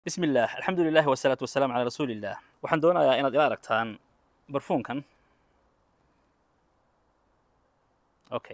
bismi illaah alxamdu lilahi wasalaatu wasalaamu calaa rasuuli illah waxaan doonayaa inaad ila aragtaan barfuunkan okay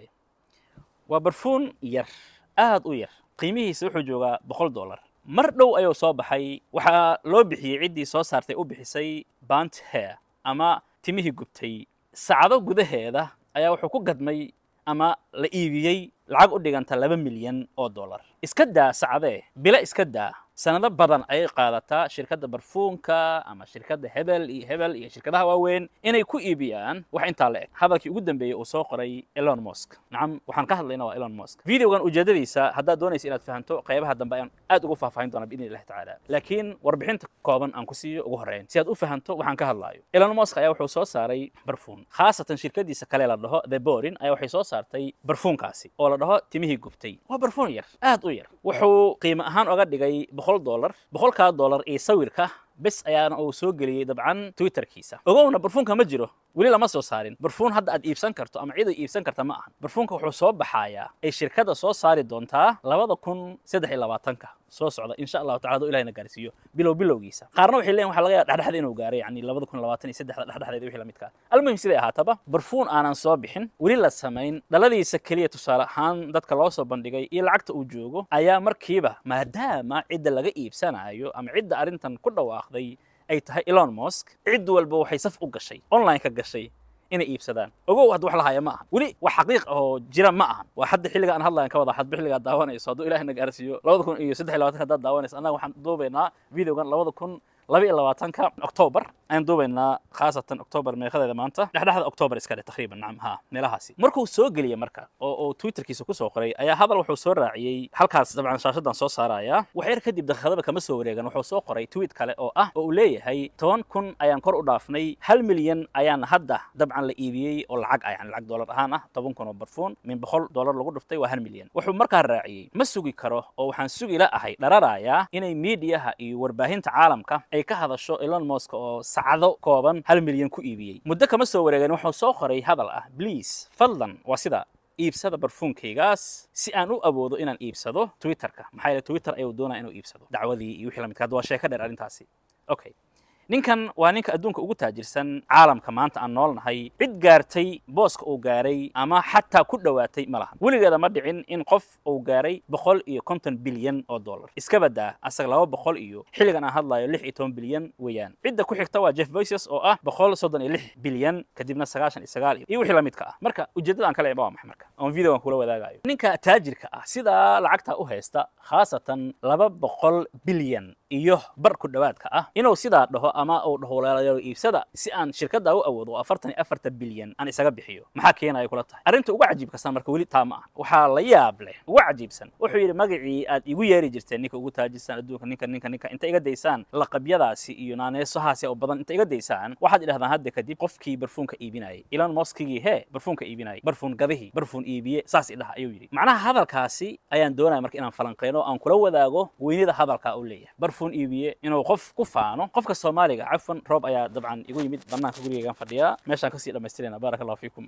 waa barfuun yar aad u yar qiimihiisa wuxuu joogaa boqol dollar mar dhow ayuu soo baxay waxaa loo bixiyey ciddii soo saartay u bixisay bant hair ama timihii gubtay saacado gudaheeda ayaa wuxuu ku gadmay ama la iibiyey lacag u dhiganta laba milyan oo dollar iska daa sacadee bila iska daa sanado badan ayay qaadataa shirkadda barfuunka ama shirkadda hebel iyo hebel iyo shirkadaha waaweyn inay ku iibiyaan wax intaa la eg hadalkii ugu dambeeyey uu soo qoray elon mosk nacam waxaan ka hadlayna waa elon mosk videogan ujeedadiisa haddaad doonaysa inaad fahanto qaybaha dambe ayaan aad ugu faahfaahin doonaa biidni illahi tacaala laakiin warbixinta kooban aan ku siiyo ugu horreyn si aad u fahanto waxaan ka hadlaayo elon mosk ayaa wuxuu soo saaray barfuun khaasatan shirkadiisa kale la dhaho the borin ayaa waxay soo saartay barfuunkaasi oo la dhaho timihii gubtay waa barfuun yar aad u yar wuxuu qiimo ahaan oga dhigay boqol dollar boqolkaa dollar iyo sawirka bes ayaana uu soo geliyey dabcan twitterkiisa ogowna barfuunka ma jiro weli lama soo saarin barfuun hadda aad iibsan karto ama cid ay iibsan karta ma ahan barfuunka wuxuu soo baxayaa ay shirkadda soo saari doontaa labada kun saddex iyo labaatanka soo socda insha allahu tacala haduu ilahina gaarsiiyo bilow bilowgiisa qaarna waxay leeyihin waxa laga yaaba dhexdhexda inuu gaaray yani labada kun labaatan iyo saddexda dhexdhexdeeda wixii lamidka almuhim siday ahaataba barfuun aanan soo bixin weli la samayn dhaladiisa keliya tusaale ahaan dadka loo soo bandhigay iyo lacagta uu joogo ayaa markiiba maadaama cidda laga iibsanayo ama cidda arrintan ku dhawaaqday ay tahay elon mosk cid walba waxay saf u gashay online ka gashay inay iibsadaan ogow hadda wax la haya ma ahan weli wax xaqiiq oo jira ma ahan waa hadda xilliga aan hadlayan ka wada hadba xilligaad daawanayso hadduu ilahina gaarsiiyo labada kun iyo saddex iyo labatanka haddaad daawanayso annaga waxaan duubaynaa videogan labada kun laba iyo labaatanka octoobar ayaan duubaynaa khaasatan octoobar meeqadeeda maanta dhexdhexda octoobar iska dhe taqriiban nacam ha meelahaasi markuu soo geliyey marka oo uu twitterkiisa kusoo qoray ayaa hadal wuxuu soo raaciyey halkaas dabcan shaashadan soo saaraya wax yar kadib daqiiqadaba kama soo wareegan wuxuu soo qoray tweet kale oo ah oo uu leeyahay toban kun ayaan kor u dhaafnay hal milyan ayaan hadda dabcan la iibiyey oo lacag ah yani lacag dollar ahaan ah toban kun oo barfuun min boqol dollar lagu dhuftay waa hal milyan wuxuu markaa raaciyey ma sugi karo oo waxaan sugi la ahay dhararayaa inay miidiyaha iyo warbaahinta caalamka ay ka hadasho elon mosk oo sacdo kooban hal milyan ku iibiyey muddo kama soo wareegin wuxuu soo qoray hadal ah bliase fadlan waa sida iibsada barfuunkaygaas si aan u awoodo inaan iibsado twitterka maxaa yeele twitter ayuu doonaya inuu iibsado dacwadii iyo wixii lamidka hadda waa sheeko dheer arrintaasi okay ninkan waa ninka adduunka ugu taajirsan caalamka maanta aan noolnahay cid gaartay booska uu gaaray ama xataa ku dhowaatay ma lahan weligeeda ma dhicin in qof uu gaaray boqol iyo konton bilyan oo dollar iska badaa asaga laba boqol iyo xilligan aan hadlayo lix iyo toban bilyan weeyaan cidda ku xigta waa jeff voices oo ah boqol soddon iyo lix bilyan kadibna sagaashan iyo sagaal iyo wixii lamidka ah marka ujeeddada aan kale waa maxay marka oon videogan kula wadaagayo ninka taajirka ah sidaa lacagta u haysta khaasatan laba boqol bilyan iyo bar ku dhowaadka ah inuu sidaa dhaho ama uu dhaho walaalayaal iibsada si aan shirkadda u awoodo oo afartan iyo afartan bilyan aan isaga bixiyo maxaa keenaya kula tahay arrinta ugu cajiibkasan marka weli taa ma ah waxaa la yaab leh ugu cajiibsan wuxuu yidhi magacii aad igu yeeri jirteen ninka ugu taajirsan adduunka ninka ninka ninka inta iga daysaan laqabyadaasi iyo naaneesahaasi oo badan inta iga daysaan waxaad idhahdaan hadda kadib qofkii barfuunka iibinayay elon moskigii hee barfuunka iibinayay barfuun gadihii barfuun iibiye saas idhaha ayuu yidhi macnaha hadalkaasi ayaan doonaya marka inaan falanqeyno aan kula wadaago weynida hadalkaa uu leeyahay barfuun iibiye inuu qof ku faano qofka soomaaliga cafan roob ayaa dabcan igu yimid banaanka gurigeygaan fadhiyaa meeshaan kasii dhamaystirayna baaraka allahu fiikum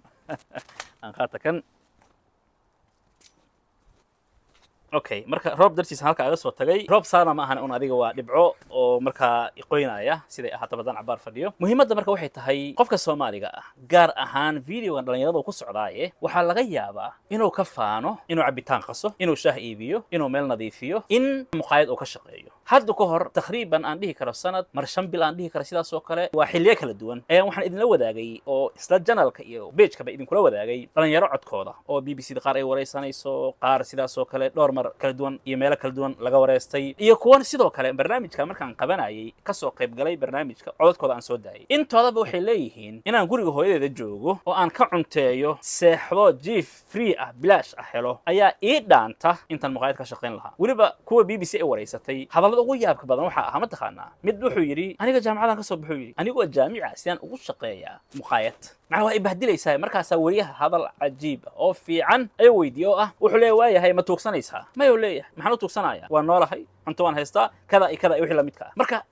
aan qaata kan okay marka roob dartiisa halka aga soo tagay roob saarna ma ahan un adiga waa dhibco oo markaa iqoynaya siday ahaato badan cabaar fadhiyo muhiimadda marka waxay tahay qofka soomaaliga ah gaar ahaan videogan dhallinyaradu ku socdaaye waxaa laga yaabaa inuu ka faano inuu cabitaan qaso inuu shaah iibiyo inuu meel nadiifiyo in muqaayad uu ka shaqeeyo hadda ka hor takriiban aan dhihi karo sanad mar shan bil aan dhihi karo sidaas oo kale waa xilliyo kala duwan ayaan waxaan idinla wadaagay oo isla janalka iyo bejkaba idinkula wadaagay dhalinyaro codkooda oo b b c da qaar ay waraysanayso qaar sidaas oo kale dhowr mar kala duwan iyo meelo kala duwan laga wareystay iyo kuwan sidoo kale barnaamijka markaan qabanayay kasoo qayb galay barnaamijka codadkooda aan soo daayay intoodaba waxay leeyihiin inaan guriga hooyadeeda joogo oo aan ka cunteeyo seexdo jief free ah bilaash ah helo ayaa ii dhaanta intaan muqaayad ka shaqayn lahaa weliba kuwa b b c ay waraysatay hadallada ugu yaabka badan waxaa ahaa ma taqaanaa mid wuxuu yidhi aniga jaamacadan ka soo baxuu yidhi anigoo jaamica sidaan ugu shaqeeyaa muqaayad macnaa waa ibahdilaysaa markaasaa weriyaha hadal cajiib ah oo fiican ayuu weydiiye oo ah wuxuu leeya waayahay ma tuugsanaysaa mayuu leeyahay maxaan u tuugsanaya waa noolahay cunto waan haystaa kada iyo kada iyo wixii lamidka ah marka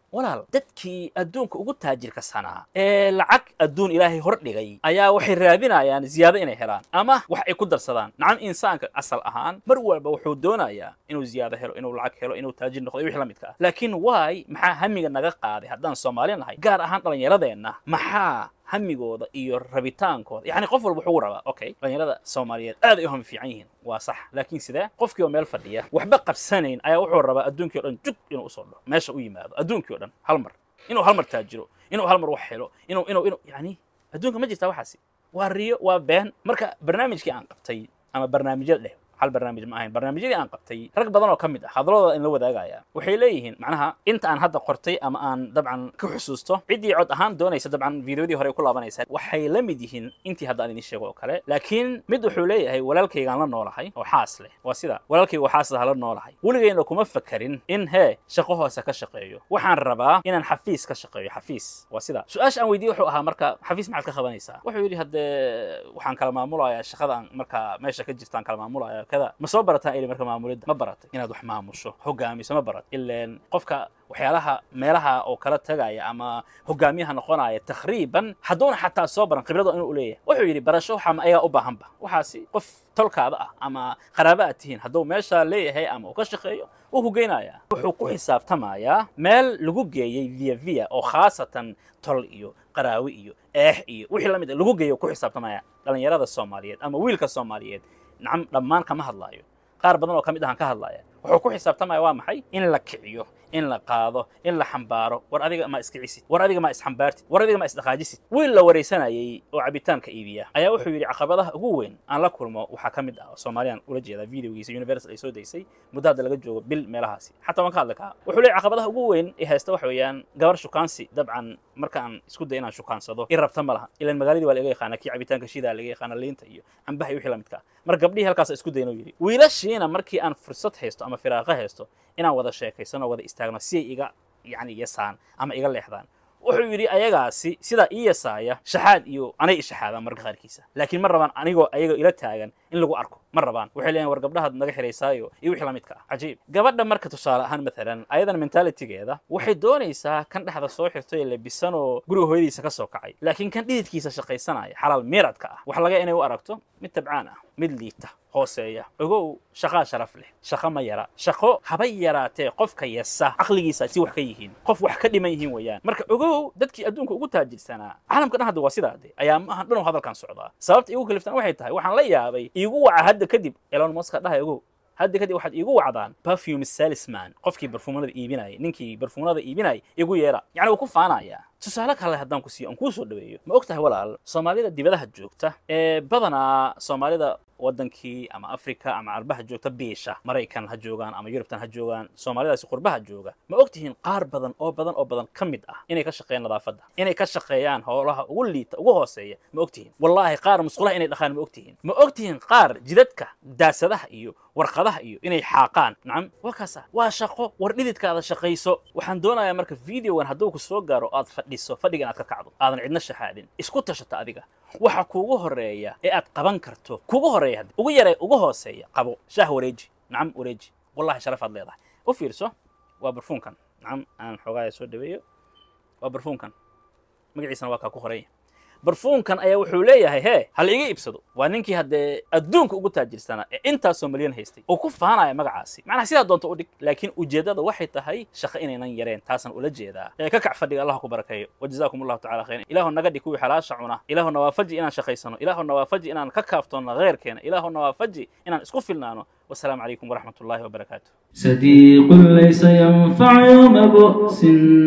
walaal dadkii adduunka ugu taajirka sanaa ee lacag adduun ilaahay hor dhigay ayaa waxay raadinayaan ziyaado inay helaan ama wax ay ku darsadaan nacam insaanka asal ahaan mar walba wuxuu doonayaa inuu ziyaado helo inuu lacag helo inuu taajir noqdo iyo wixii la midka ah laakiin waay maxaa hamiga naga qaaday haddaan soomaali nahay gaar ahaan dhallinyaradeenna maxaa hamigooda iyo rabitaankooda yacni qof walba wuxuu rabaa okay dhallinyarada soomaaliyeed aad ay u hami fiican yihiin waa sax laakiin sidee qofkii oo meel fadhiya waxba qabsanayn ayaa wuxuu rabaa adduunkii o dhan jug inuu usoo dhaho meesha u yimaado adduunkii o dhan hal mar inuu hal mar taajiro inuu hal mar wax helo inuu inuu inuu yacni adduunka ma jirtaa waxaasi waa riyo waa been marka barnaamijkii aan qabtay ama barnaamijyada dheh hal barnaamij ma ahayn barnaamijyadii aan qabtay rag badan oo ka mid ah hadalladooda in la wadaagaya waxay leeyihiin macnaha inta aan hadda qortay ama aan dabcan ka xusuusto ciddii cod ahaan doonaysa dabcan fideodii hore ku laabanaysa waxay la mid yihiin intii hadda aan idin sheego oo kale laakiin mid wuxuu leeyahay walaalkaygaan la noolahay oo xaas leh waa sida walaalkayga oo xaas laha la noolahay weligayna kuma fakarin in hee shaqo hoose ka shaqeeyo waxaan rabaa inaan xafiis ka shaqeeyo xafiis waa sida su-aasha aan weydiiyey wuxuu ahaa marka xafiis maxaad ka qabanaysaa wuxuu yidhi haddee waxaan kala maamulayaa shaqada aan marka meesha ka jirtaan kala maamulaya kada ma soo barataan ili marka maamulidda ma baratay inaad wax maamusho hogaamiso ma barat ileen qofka waxyaalaha meelaha oo kala tagaya ama hogaamiyaha noqonaya takriiban hadduuna xataa soo baran khibrada inuu leeyahay wuxuu yidhi barasho waxa ma ayagaa u baahanba waxaasi qof tolkaada ah ama qaraaba aad tihiin hadduu meesha leeyahay ama uu ka shaqeeyo wuu hogeynayaa wuxuu ku xisaabtamayaa meel lagu geeyey via via oo khaasatan tol iyo qaraawi iyo eex iyo wixii la mid lagu geeyo ku xisaabtamaya dhallinyarada soomaaliyeed ama wiilka soomaaliyeed nacam dhammaan kama hadlaayo qaar badan oo ka mid ahaan ka hadlaya wuxuu ku xisaabtamaya waa maxay in la kiciyo in la qaado in la xambaaro war adiga ma iskicisid war adiga ma isxambaartid war adiga ma isdhaqaajisid wiil la waraysanayay oo cabitaanka iibiya ayaa wuxuu yidhi caqabadaha ugu weyn aan la kulmo waxaa ka mid ah oo soomaaliyaan ula jeedaa videogiisa universal ay soo daysay muddo hadda laga joogo bil meelahaasi xataa waan ka hadli kahaa wuxuu leeyahy caqabadaha ugu weyn ee haysta waxa weeyaan gabar shukaansi dabcan markaan isku day inaan shukaansado i rabta ma laha ilan magaaladii waa laga yaqaana kii cabitaanka shidaa laga yaqaana liinta iyo cambaha iyo wixii la midka ah mar gabdhihii halkaas isku daynoo yidhi wiilashiina markii aan fursad haysto ama firaaqo haysto inaan wada sheekaysano wada istaagno si ay iga yani yasaan ama iga leexdaan wuxuu yidhi ayagaasi sidaa ii yasaaya shaxaad iyo anay ishaxaadaan marka qaarkiisa laakiin ma rabaan anigoo ayaga ila taagan in lagu arko ma rabaan waxay leeyahin war gabdhahaad naga xiraysaayo iyo wixii la midka ah cajiib gabadha marka tusaale ahaan maalan ayadan mentalitigeeda waxay doonaysaa kan dhexda soo xirtay ee labisanoo guriga hooyadiisa ka soo kacay laakiin kan dhididkiisa shaqaysanaya xalaal miiradka ah wax laga inay u aragto mid tabcaan ah mid liita hooseeya ogow shaqaa sharaf leh shaqo ma yara shaqo haba yaraatee qofka yasa caqligiisa si wax ka yihiin qof wax ka dhiman yihiin weeyaan marka ogow dadkii adduunka ugu taajirsanaa caalamka dhan hadda waa sidaa de ayaa maahan dhan hadalkan socdaa sababta igu kaliftaan waxay tahay waxaan la yaabay iigu waca hadda kadib elon muska dhahay ogow hadda kadib waxaad iigu wacdaan perfume salisman qofkii barfuumanada iibinayay ninkii barfuumanada iibinayay igu yeera yacni wuu ku faanayaa tusaale kale haddaan ku siiyo aan kuu soo dhaweeyo ma og tahay walaal soomaalida dibadaha joogta ee badanaa soomaalida waddankii ama africa ama carbaha joogta biisha maraykan ha joogaan ama yurubtan ha joogaan soomaalidaasi qurbaha jooga ma og tihiin qaar badan oo badan oo badan ka mid ah inay ka shaqeeyaan nadaafadda inay ka shaqeeyaan howlaha ugu liita ugu hooseeya ma og tihiin wallaahi qaar musqulaha inay dhaqaan ma og tihiin ma og tihiin qaar jidadka daasadaha iyo warqadaha iyo inay xaaqaan nacam waa kaasa waa shaqo war dhididkaada shaqayso waxaan doonayaa marka videogan hadduu ku soo gaaro aad fadhiso fadhiga inaad ka kacdo aadan cidna shaxaadin isku tashato adiga waxa kuugu horeeya ee aad qaban karto kuugu horeeya ugu yare ugu hooseeya qabo shaah wareeji nacam wareeji wallahi sharafaad leedahay u fiirso waa barfuunkan nacam aan xoogaaya soo dhaweeyo waa barfuunkan magaciisana waa kaa ku horaya barfuunkan ayaa wuxuu leeyahay hee hal iga iibsado waa ninkii haddee adduunka ugu taajirsanaa ee intaasoo malyan haystay oo ku faanaya magacaasi macnaha sidaa doonta u dhig laakiin ujeeddada waxay tahay shaqo inaynan yareen taasaan ula jeedaa ee ka kac fadhiga allah ku barakeeyo wajazaakum allahu tacala khayran ilaahu naga dhig kuwii xalaasha cuna ilaahu nawaafaji inaan shaqaysano ilaahu nawaafaji inaan ka kaaftoonno kheyrkeena ilaahu nawaafaji inaan isku filnaano والسلام عليكم ورحمة الله وبركاته صديق ليس ينفع يوم بؤس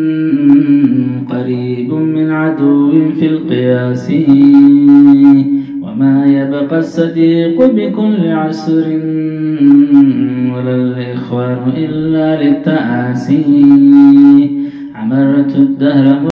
قريب من عدو في القياس وما يبقى الصديق بكل عسر ولا الإخوان إلا للتآسي عمرت الدهر